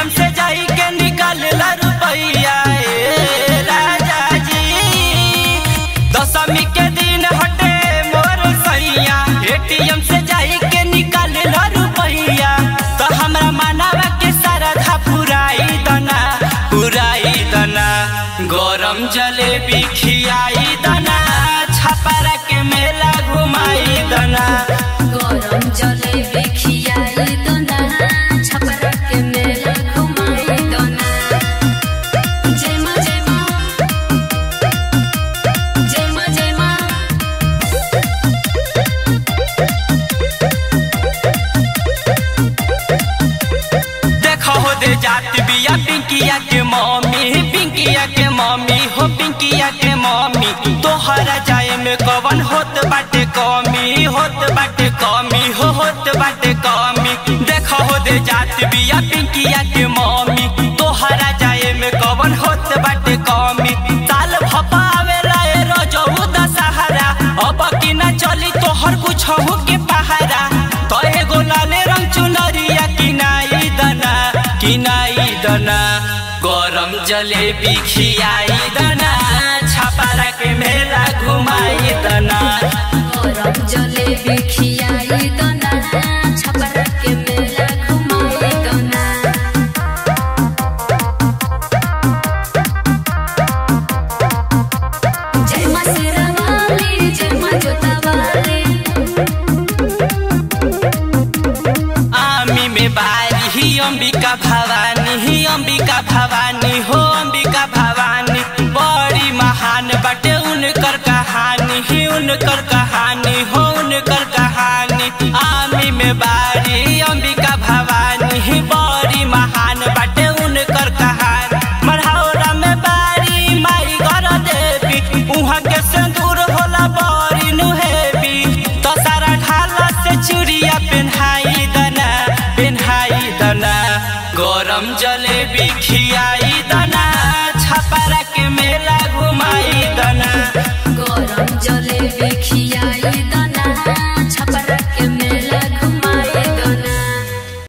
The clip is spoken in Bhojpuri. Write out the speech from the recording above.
एटीएम से जाई के निकाल ला रुपैया ए राजा जी दशमी के दिन हटे मोर सैया एटीएम से जाई के निकाल ला रुपैया तो हमरा मानवा के सरधा पुराई दना पुराई दना गरम जलेबी खियाई दना छपरा के मेला घुमाई दना गरम जलेबी खियाई दोना छपरा के मेला घुमाई दोना जय माँ जय माँ जय माँ जय माँ देखो हो दे जात बिया पिंकिया के मम्मी पिंकिया के मम्मी हो पिंकिया के मम्मी तोहरा जाए में कवन होत बाटे कमी होत बाटे कमी हो होत बाटे कमी देखो हो दे जात बिया पिंकिया के मम्मी तोहरा जाए में कवन होत बाटे कमी साल भपावे लाए रजऊ दशहरा अब की ना चली तोहर कुछ हो के पहारा तो एगो लाले रंग चुनरिया किनाई दना किनाई दना गरम जलेबी खियाई दना छपारा के मेला घुमाई दना गरम जलेबी खियाई दोना छपरा के मेला घुमाई दोना जय माँ शेरावाली जय माँ जोतावाली आमी में बारी ही अंबिका भवानी ही अंबिका भवानी हो अंबिका भवानी बड़ी महान बटे उनकर कहानी ही उनकर कहानी हो उनकर कहानी आमी में बारी अंबिका भवानी ही बड़ी महान बटे उनकर कहानी मढ़ौरा में बारी माई घर देवी उहाँ के सिंदूर होला बड़ी नुहेबी तो सारा ढाला से चूड़िया पेन्हाई दना पेन्हाई दना गरम जलेबी खियाई